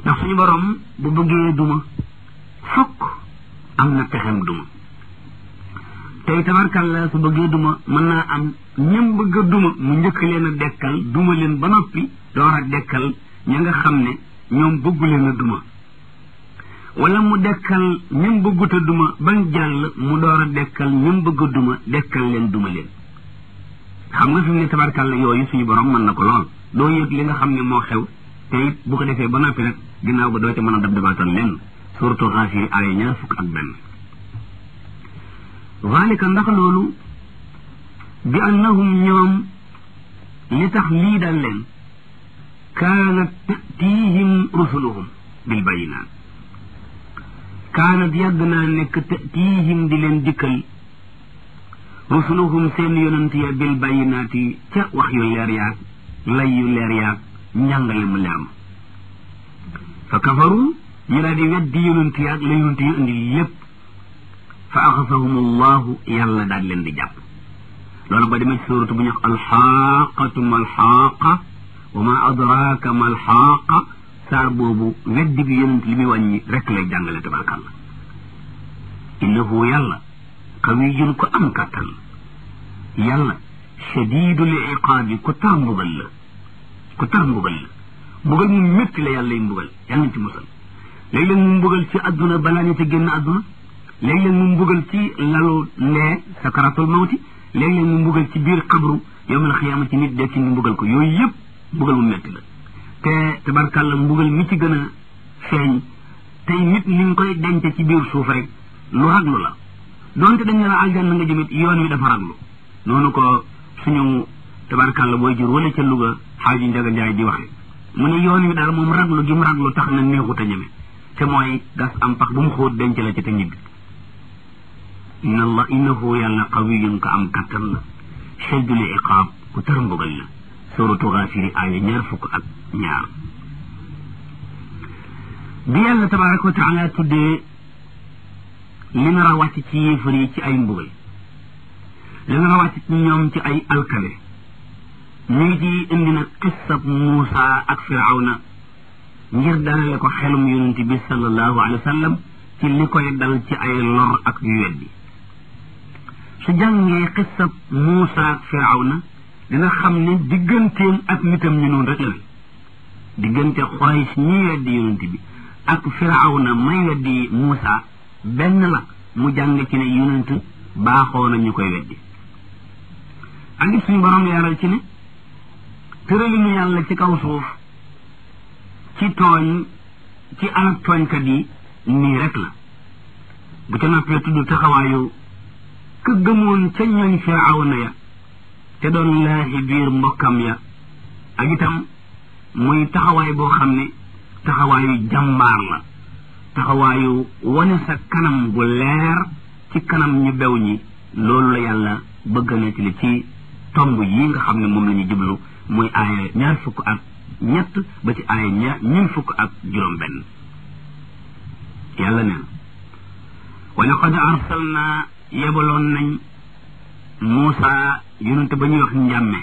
ndax suñu borom bu bëggee duma fokk am na pexem duma tey tabarkàlla su bëggee duma mën naa am ñëm bëgg a duma mu njëkk leen a dekkal duma leen ba noppi door a dekkal ña nga xam ne ñoom bëggu leen a duma wala mu dekkal ñëm bëggut a duma bañ jàll mu door a dekkal ñëm bëgg a duma dekkal leen duma leen xam nga fi mu ne tabarkàlla yooyu suñu borom mën na ko lool doo yëg li nga xam ne moo xew te it bu ko defee ba noppi rek ginnaaw ba doo ca mën a dab dabaatal lenn surtout xaafiri aaya ñaar fukk ak benn zalika ndax loolu bi annahum ñoom li tax lii dal leen kaanat tatihim rusuluhum bil bayinaat kaanat yàgg naa nekk tatihim di leen dikkal rusuluhum seen yonent ya bil bayinaati ca wax yu leer yaag lay yu leer yaag njàngale mu leer ma fa kafaru ñu daal di weddi yonent yaag la yonent yu indi lépp fa axasahum allahu yàlla daal leen di jàpp loolu ba demee ci suuratu bu ñu wax alxaaqatu ma alxaaqa wa ma adraaka ma alxaaqa saar boobu weddi bi yonent li muy wàññi rek lay jàngale tabarkàlla innahu yàlla qawiyun ko am kàttan yàlla shadidul iqaabi ku tar mbugal la ku tar mbugal la mbugal mu métti la yàlla y mbugal yàlla nañ ci musal léeg-léeg mu mbugal ci adduna balaa ñu ca génn adduna léeg-léeg mu mbugal ci lalu lee sakaratul mawti léeg-léeg mu mbugal ci biir xabru yowmal xiyaama ci nit dekki ñu mbugal ko yooyu yëpp mbugal mu métti la te tabarkàlla mbugal mi ci gën a feeñ tey nit ni nga koy denc ci biir suuf rek lu raglu la donte dañ ne la aljanna nga jëmit yoon wi dafa raglu noonu ko suñu tabarkàlla booy jur wala ca Louga xaaji Njaga Njaay di waxe mu ne yoon wi daal moom raglu gi mu raglu tax na neexut a ñeme te mooy gas am pax bu mu xóot denc la ci te ñibbi inna allah innahu yàlla qawiyun ko am kattan la shaddul iqaab ku tar mbugal la suratu Gaafiri aaya ñaar fukk ak ñaar bi yàlla tabaraka wa taala tuddee li nar a wàcc ci yéefar yi ci ay mbugal li nar a wàcc ci ñoom ci ay alkale ñu ngi ci indi nag qissab Muusa ak Firawna ngir dalale ko xelum yonent bi sallallahu alayhi wa sallam ci li koy dal ci ay lor ak yu weddi su jàngee qissab Muusa ak Firawna dina xam ne digganteem ak nitam ñu noonu rek la diggante Quraysh ñi weddi yonent bi ak Firawna may weddi Muusa benn la mu jàng ci ne yonent baaxoo na ñu koy weddi ak it suñu borom leeral ci ne tëralinu yàlla ci kaw suuf ci tooñ ci alak tooñkat yi nii rek la bu ca noppee tudd taxawaayu ka gëmoon ca ñooñ Firawna ya te doon laahi biir mbokkam ya ak itam muy taxawaay boo xam ne taxawaayu jàmbaar la taxawaayu wane sa kanam gu leer ci kanam ñu bew ñi loolu la yàlla bëgg a nettali ci tomb yi nga xam ne moom la ñu jublu muy aaya ñaar fukk ak ñett ba ci aaya ñaar ñun fukk ak juróom benn yàlla neen wa laqad arsalna yebaloon nañ Muusa yonente ba ñuy wax njàmme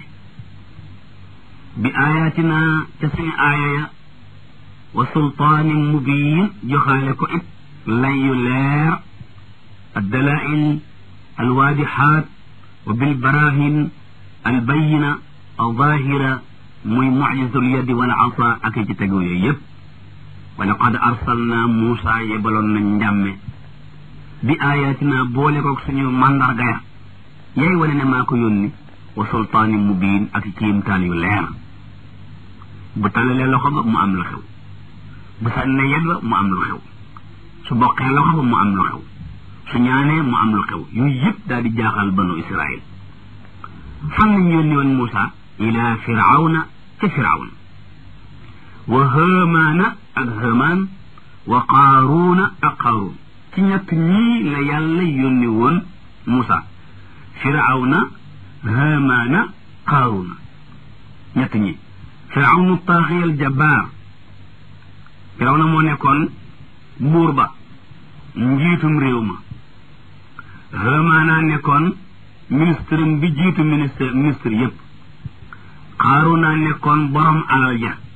bi ayatina ca suñu aaya ya wa sultaanin mubiin joxaale ko it lay yu leer addalail alwaadixaat wa bilbarahin albayina alzahira muy mucjisul yadi wal asa ak ci tegu yooyu yëpp wa laqad arsalna Muusa yebaloon nañ njàmme bi ayatina boole ko suñu mandarga ya yaay wane ne maa ko yónni wa sultaanin mubiin ak kiimtaan yu leer bu talalee loxo ba mu am lu xew bu sànnee yet ba mu am lu xew su boqee loxo ba mu am lu xew su ñaanee mu am lu xew yooyu yëpp daal di jaaxal banu israil fan lañ yónni woon Muusa ila firawna ca firawna wa hamaana ak hamaan wa qaaruuna ak qaaruun ci ñett ñii la yàlla yónni woon Muusa firawna hamaana qaaruuna ñett ñi firawnu taaxiyal jabbaar firawna moo nekkoon buur ba njiitum réew ma hamaana nekkoon ministre bi jiitu ministre ministre yépp xaaruna nekkoon borom alal ja